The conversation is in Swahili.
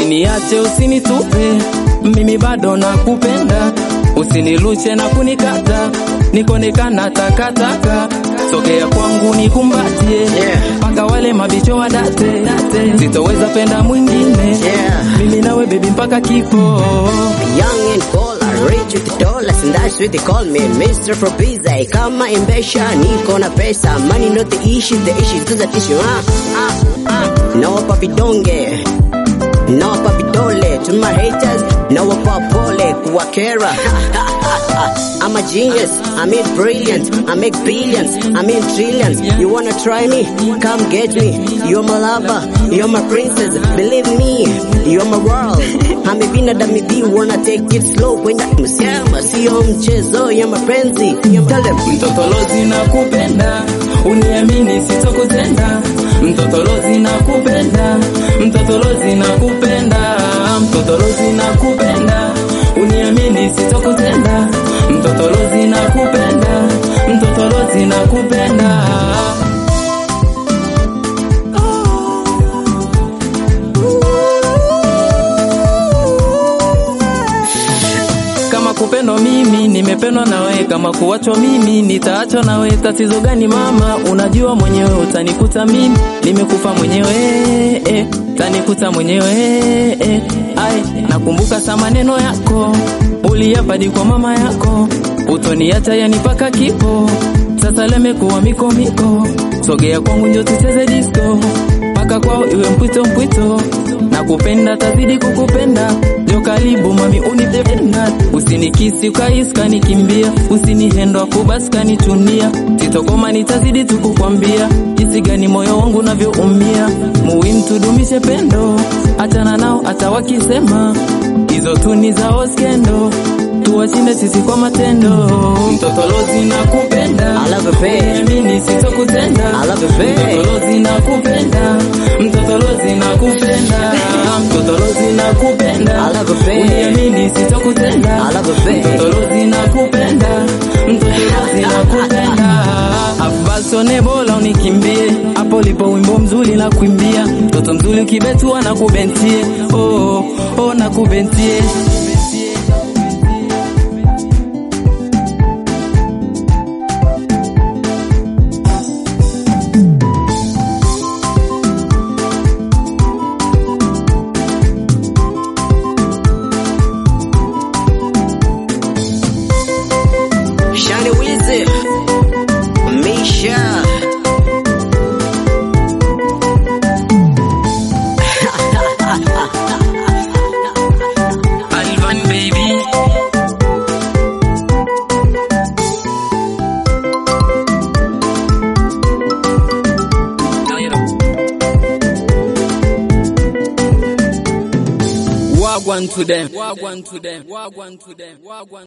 usiniache, usinitupe, mimi bado nakupenda, usiniluche na kunikata, nikonekana takataka, sogea kwangu nikumbatie, Yeah. mpaka wale mabicho wadate, date. sitoweza penda mwingine, Yeah. mimi nawe baby mpaka kifo. Young and cold, I rich with the dollars and that's what they call me Mr. Probiza kama imbesha niko na pesa money not the issue the issue is the issue ah, ah, ah. no papi donge no papi dole to my haters no papole kuwakera I'm a genius, I mean brilliant, I make billions, I mean trillions. You wanna try me? Come get me. You're my lover, you're my princess. Believe me, you're my world. I'm a binadamu hivi, wanna take it slow. Kwenda msema sio mchezo ya mapenzi. Tell them. Mtotolozi nakupenda, uniamini sitokutenda. Mtotolozi nakupenda, mtotolozi nakupenda, mtotolozi nakupenda, uniamini sitokutenda. Mtotolozi nakupenda, mtotolozi nakupenda. Kama kupendwa mimi nimependwa nawe, kama kuachwa mimi nitaachwa nawe. Tatizo gani mama? Unajua mwenyewe utanikuta mimi nimekufa mwenyewe eh, utanikuta mwenyewe eh. Ai, nakumbuka sa maneno yako uliyapadi kwa mama yako, utoniacha yani paka kifo. Sasa lemekuwa miko miko, sogea kwangu njo tucheze disco mpaka kwao iwe mpwito mpwito, na kupenda tazidi kukupenda, jo karibu mami unipenda, usinikisi ukahisi kanikimbia, usinihendo afu basi kanichunia, sitokoma nitazidi tukukwambia jinsi gani moyo wangu unavyoumia, muhimu tudumishe pendo, achana nao hata wakisema hizo tu ni zao skendo, tuwashinde sisi kwa matendo. Mtotolozi nakupenda, I love you, babe. uniamini sitokutenda, I love you, babe. mtotolozi nakupenda, mtotolozi nakupenda, mtotolozi nakupenda, I love you, babe. uniamini sitokutenda, I love you, babe. mtotolozi nakupenda, mtotolozi nakupenda. Afasone bora unikimbie, hapo lipo wimbo mzuri na kuimbia, mtoto mzuri ukibetua na kubentie, oh, oh na kubentie. Shani Wizi, Misha. Alvan baby. Wagwan to them. Wagwan to them. Wagwan to them. Wagwan.